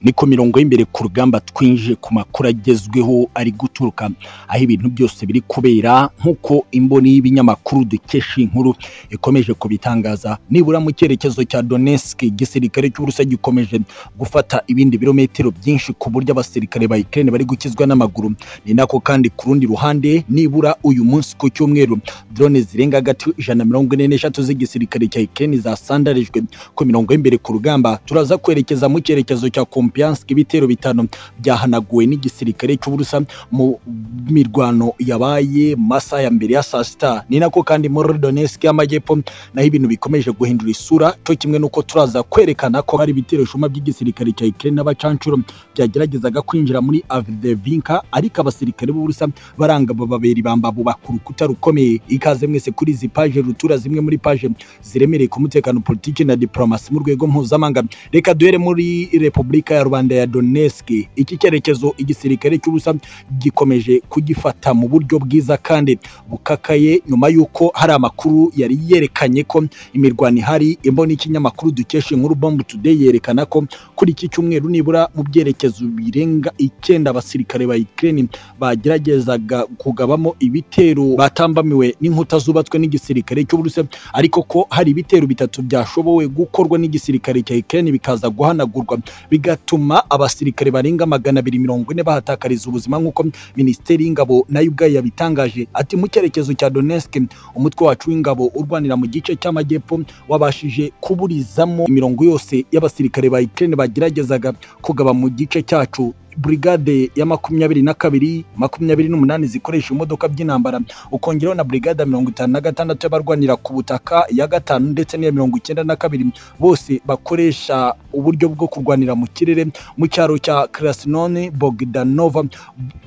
ni ku mirongo y'imbere ku rugamba twinjiye ku makuru agezweho ari guturuka aho ibintu byose biri kubera nk'uko imboni y'ibinyamakuru dukesha inkuru ikomeje kubitangaza nibura mu cyerekezo cya Donetsk igisirikare cy'Uburusiya gikomeje gufata ibindi birometero byinshi ku buryo abasirikare ba Ukraine bari gukizwa n'amaguru ni nako kandi ku rundi ruhande nibura uyu munsi ku cyumweru drone zirenga hagati ijana mirongo ine n'eshatu z'igisirikare cya Ukraine zasandarijwe ku mirongo y'imbere ku rugamba turaza kwerekeza mu cyerekezo cya Kupiansk ibitero bitanu byahanaguwe n'igisirikare cy'Uburusiya mu mirwano yabaye masaha ya mbere ya saa sita ni nako kandi muri Donetsk y'amajyepfo naho ibintu bikomeje guhindura isura cyo kimwe n'uko turaza kwerekana ko hari ibitero shuma by'igisirikare cya Ukraine n'abacancuro byageragezaga kwinjira muri Avdevinka ariko abasirikare b'Uburusiya baranga bababera ibambabu bakuru rukuta rukomeye ikaze mwese kuri izi paje rutura zimwe muri paje ziremereye ku mutekano politiki na diplomasi mu rwego mpuzamahanga reka duhere muri repubulika ya rubanda ya Donetsk iki cyerekezo igisirikare cy'ubusa gikomeje kugifata mu buryo bwiza kandi bukakaye nyuma y'uko hari amakuru yari yerekanye ko imirwano ihari imboni y'ikinyamakuru dukesha inkuru bomb today yerekana ko kuri iki cyumweru nibura mu byerekezo birenga icyenda abasirikare ba Ukraine bageragezaga kugabamo ibitero batambamiwe n'inkuta zubatswe n'igisirikare cy'Uburusiya ariko ko hari ibitero bitatu byashobowe gukorwa n'igisirikare cya Ukraine bikaza guhanagurwa bigatuma abasirikare barenga magana abiri mirongo ine bahatakariza ubuzima nk'uko minisiteri y'ingabo nayo ubwayo yabitangaje ati mu cyerekezo cya Donetsk umutwe wacu w'ingabo urwanira mu gice cy'amajyepfo wabashije kuburizamo imirongo yose y'abasirikare ba Ukraine bageragezaga kugaba mu gice cyacu brigade ya makumyabiri na kabiri makumyabiri n'umunani zikoresha imodoka by'intambara ukongeraho na brigade mirongo itanu na gatandatu y'abarwanira ku butaka ya gatanu ndetse n'iya mirongo icyenda na kabiri bose bakoresha uburyo bwo kurwanira mu kirere mu cyaro cya Krasnone Bogdanova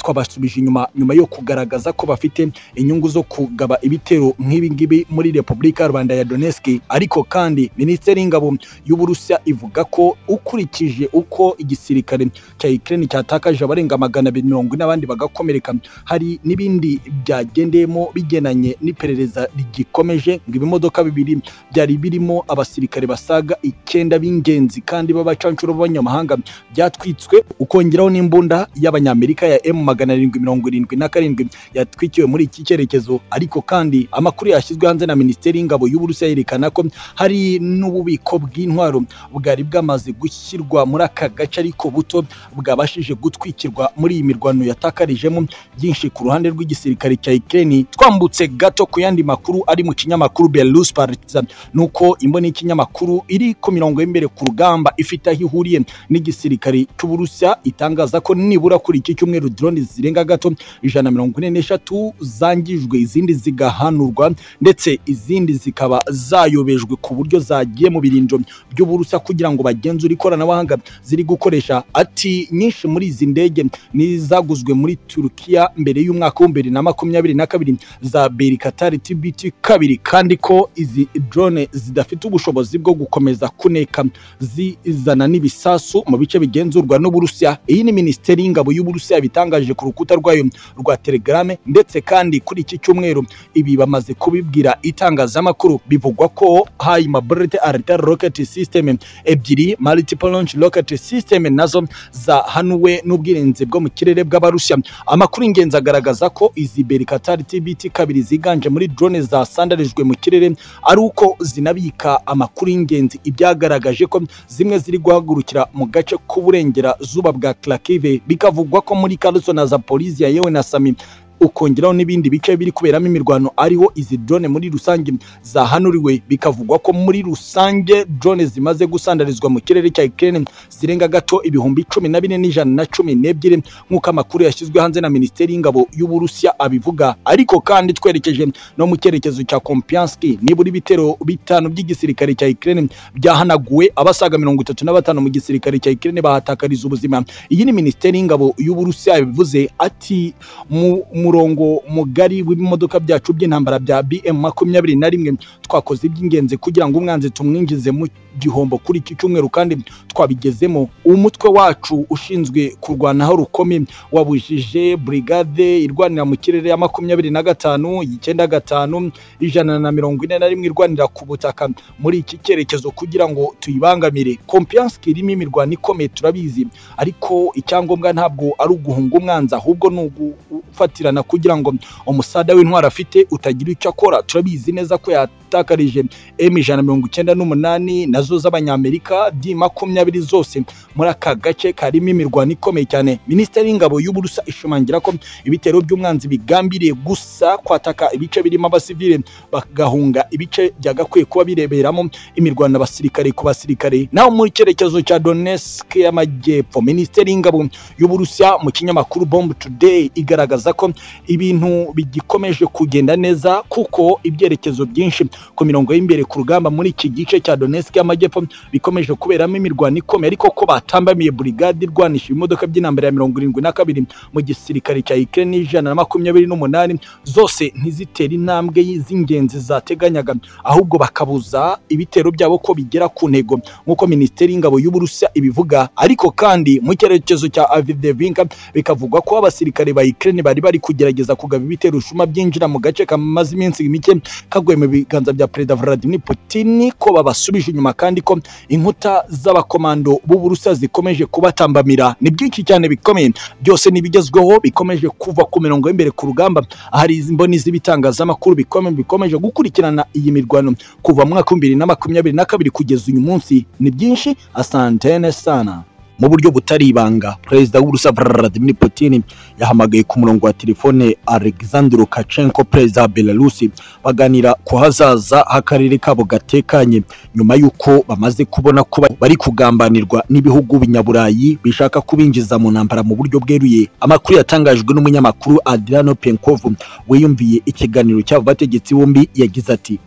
twabasubije inyuma nyuma yo kugaragaza ko bafite inyungu zo kugaba ibitero nk'ibi ngibi muri Repubulika ya Rwanda ya Donetsk ariko kandi Minisiteri y'Ingabo y'Uburusiya ivuga ko ukurikije uko igisirikare cya Ukraine cyatakaje abarenga magana abiri mirongo ine abandi bagakomereka hari n'ibindi byagendeyemo bigenanye n'iperereza rigikomeje ngo ibimodoka bibiri byari birimo abasirikare basaga icyenda b'ingenzi kandi b'abacancuro b'abanyamahanga byatwitswe ukongeraho n'imbunda y'abanyamerika ya m magana arindwi mirongo irindwi na karindwi yatwikiwe muri iki cyerekezo ariko kandi amakuru yashyizwe hanze na minisiteri y'ingabo y'uburusiya yerekana ko hari n'ububiko bw'intwaro bwari bwamaze gushyirwa muri aka gace ariko buto bwabashije gutwikirwa muri iyi mirwano yatakarijemo byinshi ku ruhande rw'igisirikare cya Ukraine twambutse gato ku yandi makuru ari mu kinyamakuru Belarus Partizan nuko imboni y'ikinyamakuru iri ku mirongo y'imbere ku rugamba ifite aho ihuriye n'igisirikare cy'Uburusiya itangaza ko nibura kuri iki cyumweru drone zirenga gato ijana mirongo ine n'eshatu zangijwe izindi zigahanurwa ndetse izindi zikaba zayobejwe ku buryo zagiye mu birinjo by'Uburusiya kugira ngo bagenzure ikoranabuhanga ziri gukoresha ati nyinshi muri izi ndege n'izaguzwe muri Turukiya mbere y'umwaka wa mbere na makumyabiri na kabiri za Berikatari TBT kabiri kandi ko izi drone zidafite ubushobozi bwo gukomeza kuneka zizana n'ibisasu mu bice bigenzurwa n'Uburusiya iyi ni Minisiteri y'Ingabo y'Uburusiya bitangaje ku rukuta rwayo rwa Telegram ndetse kandi kuri iki cyumweru ibi bamaze kubibwira itangazamakuru bivugwa ko hayi mabrete arita rocket system ebyiri multiple launch rocket system nazo za hanu we n'ubwirinzi bwo mu kirere bw'abarusiya amakuru ingenzi agaragaza ko izi berikatari tbt kabiri ziganje muri drone zasandarijwe mu kirere ari uko zinabika amakuru y'ingenzi ibyagaragaje ko zimwe ziri guhagurukira mu gace k'uburengera zuba bwa Kharkiv bikavugwa ko muri Kherson na Zaporizhia yewe na Sami ukongeraho n'ibindi bice biri kuberamo imirwano ariho izi drone muri rusange zahanuriwe bikavugwa ko muri rusange drone zimaze gusandarizwa mu kirere cya Ukraine zirenga gato ibihumbi cumi na bine n'ijana na cumi n'ebyiri nk'uko amakuru yashyizwe hanze na Minisiteri y'Ingabo y'Uburusiya abivuga ariko kandi twerekeje no mu cyerekezo cya Kompiansk nibura ibitero bitanu by'igisirikare cya Ukraine byahanaguwe abasaga mirongo itatu na batanu mu gisirikare cya Ukraine bahatakariza ubuzima iyi ni Minisiteri y'Ingabo y'Uburusiya bivuze ati mu umurongo mugari w'ibimodoka byacu by'intambara bya BM makumyabiri na rimwe twakoze iby'ingenzi kugira ngo umwanzi tumwinjize mu gihombo kuri iki cyumweru kandi twabigezemo umutwe wacu ushinzwe kurwanaho rukomeye wabujije brigade irwanira mu kirere ya makumyabiri na gatanu icyenda gatanu ijana na mirongo ine na rimwe irwanira ku butaka muri iki cyerekezo kugira ngo tuyibangamire kompiyansi irimo imirwano ikomeye turabizi ariko icyangombwa ntabwo ari uguhunga umwanzi ahubwo ni ugufatirana kugira ngo umusada w'intwari afite utagira icyo akora turabizi neza ko yatakarije emu ijana na mirongo icyenda n'umunani nazo z'abanyamerika di makumyabiri zose muri aka gace karimo imirwano ikomeye cyane minisiteri y'ingabo y'uburusa ishimangira ko ibitero by'umwanzi bigambiriye gusa kwataka ibice birimo abasivile bagahunga ibice byagakwiye kuba bireberamo imirwano abasirikare ku basirikare naho muri cyerekezo cya Donetsk y'amajyepfo minisiteri y'ingabo y'uburusiya mu kinyamakuru bomb today igaragaza ko ibintu bigikomeje kugenda neza kuko ibyerekezo byinshi ku mirongo y'imbere ku rugamba muri iki gice cya Donetsk y'amajyepfo bikomeje kuberamo imirwano ikomeye ariko ko batambamiye brigade irwanisha ibimodoka by'intambara ya mirongo irindwi na kabiri mu gisirikare cya Ukraine ijana na makumyabiri n'umunani zose ntizitera intambwe z'ingenzi zateganyaga ahubwo bakabuza ibitero byabo ko bigera ku ntego nk'uko minisiteri y'ingabo y'uburusiya ibivuga ariko kandi mu cyerekezo cya avidevinka bikavugwa ko abasirikare ba Ukraine bari bari kugerageza kugaba ibitero ushuma byinjira mu gace kamaze iminsi mike kaguye mu biganza bya perezida Vladimir Putin ko babasubije inyuma kandi ko inkuta z'abakomando b'uburusiya zikomeje kubatambamira ni byinshi cyane bikomeye byose n'ibigezweho bikomeje kuva ku mirongo y'imbere ku rugamba ahari imboni z'ibitangazamakuru bikomeye bikomeje gukurikirana iyi mirwano kuva mu mwaka w'ibihumbi bibiri na makumyabiri na kabiri kugeza uyu munsi ni byinshi asantene sana mu buryo butari ibanga perezida w'uburusiya Vladimir Putin yahamagaye ku murongo wa telefone Alexander Lukashenko perezida wa Belarus baganira ku hazaza h'akarere kabo gatekanye nyuma y'uko bamaze kubona ko bari kugambanirwa n'ibihugu binyaburayi bishaka kubinjiza mu ntambara mu buryo bweruye amakuru yatangajwe n'umunyamakuru Adriano Penkov wiyumviye ikiganiro cy'abo bategetsi bombi yagize ati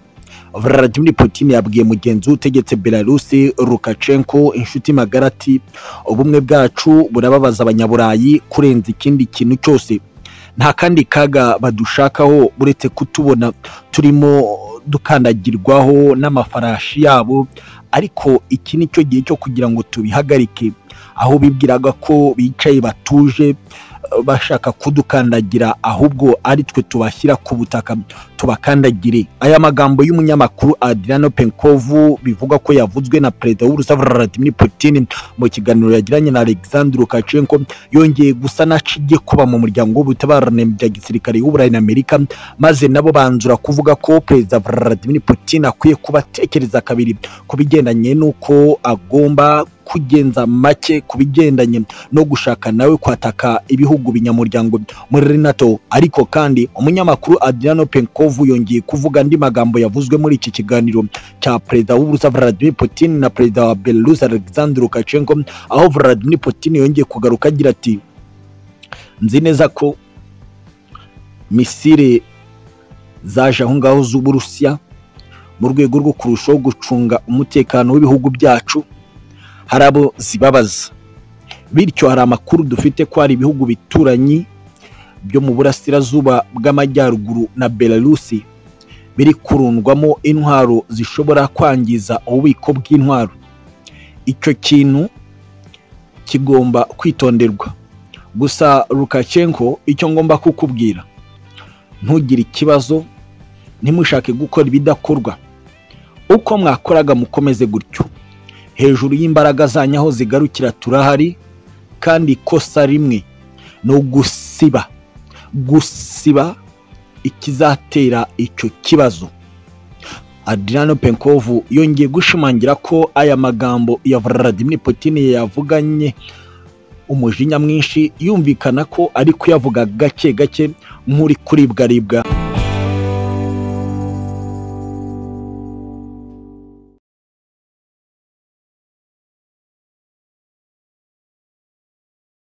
Vladimir Putin yabwiye mugenzi utegetse Belarus Lukashenko inshuti magara ati ubumwe bwacu burababaza abanyaburayi kurenza ikindi kintu cyose nta kandi kaga badushakaho uretse kutubona turimo dukandagirwaho n'amafarashi yabo ariko iki ni cyo gihe cyo kugira ngo tubihagarike aho bibwiraga ko bicaye batuje bashaka kudukandagira ahubwo ari twe tubashyira ku butaka tubakandagire aya magambo y'umunyamakuru Adriano Penkovu bivuga ko yavuzwe na perezida w'Urusiya Vladimir Putin mu kiganiro yagiranye na Alexander Lukashenko yongeye gusa naciye kuba mu muryango w'ubutabarane bya gisirikare w'Uburayi na Amerika maze nabo banzura kuvuga ko perezida Vladimir Putin akwiye kubatekereza kabiri ku bigendanye n'uko agomba kugenza make ku bigendanye no gushaka nawe kwataka ibihugu binyamuryango muri NATO ariko kandi umunyamakuru Adriano Penkov yongeye kuvuga andi magambo yavuzwe muri iki kiganiro cya perezida w'Uburusiya Vladimir Putin na perezida wa Belarus Alexander Lukashenko aho Vladimir Putin yongeye kugaruka agira ati nzi neza ko misire zaje aho ngaho z'Uburusiya mu rwego rwo kurushaho gucunga umutekano w'ibihugu byacu hari abo zibabaza bityo hari amakuru dufite ko hari ibihugu bituranyi byo mu burasirazuba bw'amajyaruguru na belarusi biri kurundwamo intwaro zishobora kwangiza ububiko bw'intwaro icyo kintu kigomba kwitonderwa gusa Lukashenko icyo ngomba kukubwira ntugire ikibazo ntimushake gukora ibidakorwa uko mwakoraga mukomeze gutyo hejuru y'imbaraga zanyu aho zigarukira turahari kandi ikosa rimwe ni ugusiba gusiba ikizatera icyo kibazo Adriano Penkov yongeye gushimangira ko aya magambo ya Vladimir Putin yavuganye umujinya mwinshi yumvikana ko ari kuyavuga gake gake nk'uri kuribwaribwa